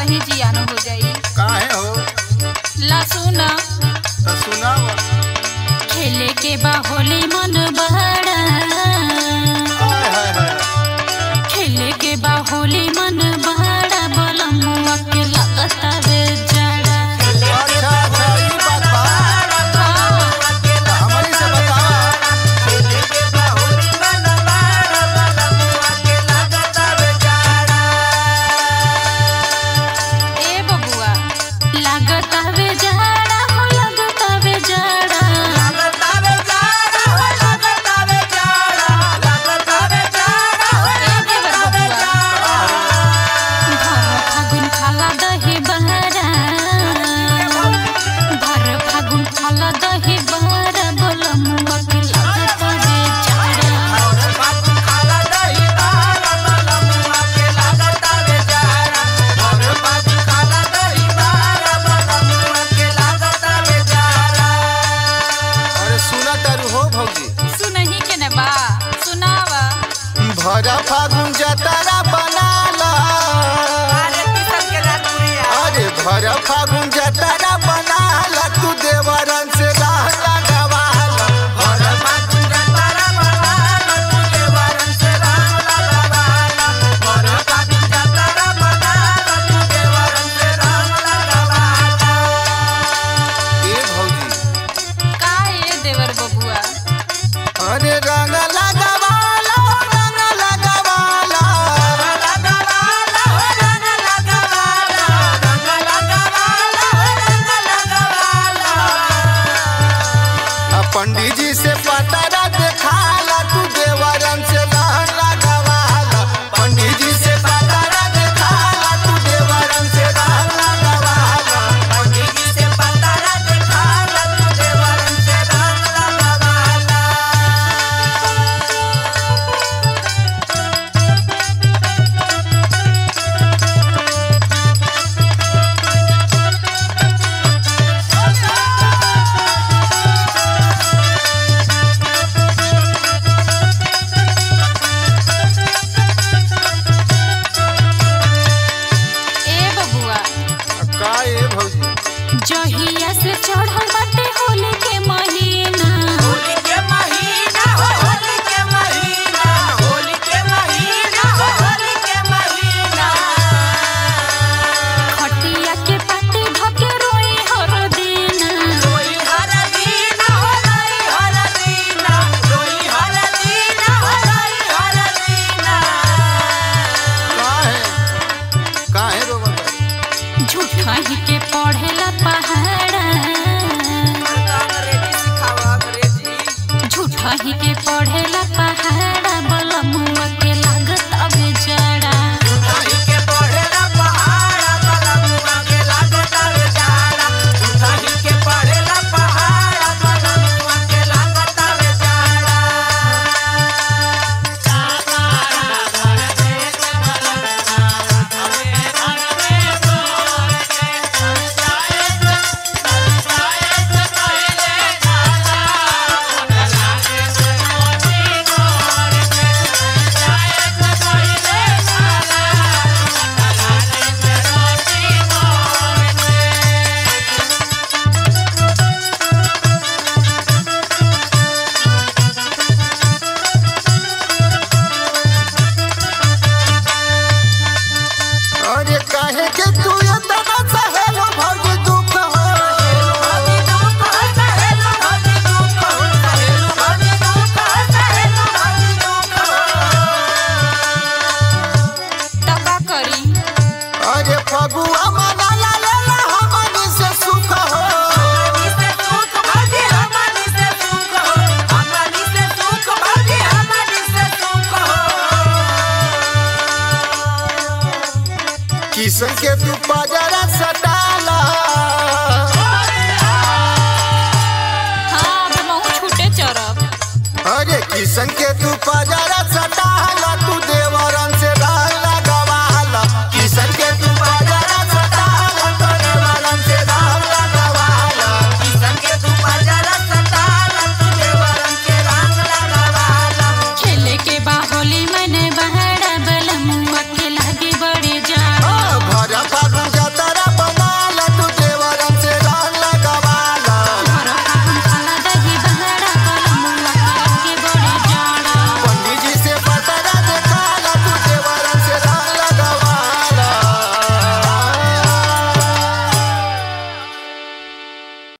ही जियान हो जाई काहे हो ला सुना तो सुनाव खेले के बा होली मन बड़ा हाय हाय हाय खेले के बा होली मन बड़ा बलमुआ के लगता वे जड़ा अच्छा अच्छा ई बात बा हाँ, हमनी से बतावा ए बबुआ लगता वे जड़ा हो लगता वे जड़ा ए देवर बबुआ भर फागुन खाला दही बहरा भर फागुन खाला दही बहरा बलमुआ के लगता वे जड़ा अरे सुना तारू हो भौजी सुनही के ने बा सुनावा भरा फागुन जतारा बनाला अरे भरा फागुन जतारा बनाला तू देवरन से राह लगावाला भरा फागुन जतारा बनाला तू देवरन से राह लगावाला भरा फागुन जतारा बनाला तू देवरन से राह लगावाला ए भौजी का ए देवर बबुआ अरे रंग लगावाला रंग लगावाला रंग लगावाला रंग लगावाला रंग लगावाला रंग लगावाला आ पंडित जी से पतारा देखाला तू देवरन से रहन लगावाला पंडित जी से पतारा देखाला तू देवरन से रहन लगावाला पंडित जी से पतारा देखाला तू देवरन से रहन लगावाला ए बबुआ का ए भौजी जहिया से चढ़ल बाटे होली के महीना होली के महीना हो होली के महीना होली के महीना हो होली के महीना खटिया के पाटी धके रोई हर दिन रोई हर दीना हो रोई हर दीना रोई हर दीना हो रोई हर दीना काहे काहे रोवत झूठा ही के पढ़ेला पहाड़ा अंग्रेजी सिखावा अंग्रेजी झूठा ही के पढ़ेला पहाड़ा बलमुआ के लागत अब जड़ा उठाई के पढ़ेला पहाड़ा कलमुआ के लागत रे जाड़ा उठाई के पढ़ेला पहाड़ा कलमुआ के लागत रे जाड़ा अरे काहे के तू इतना सहेलो भौजी दुख हो भौजी दुख हो सहेलो भौजी दुख हो सहेलो भौजी दुख हो सहेलो भौजी दुख हो त का करी अरे फगुआ मना ला लेला हमनी से सुख हो हमनी से सुख भौजी हमनी से सुख हो हमनी से सुख भौजी हमनी से सुख हो किसन के तू पजरा सटाला हाँ अब महू छूटे चरब अरे किसन के तू पजरा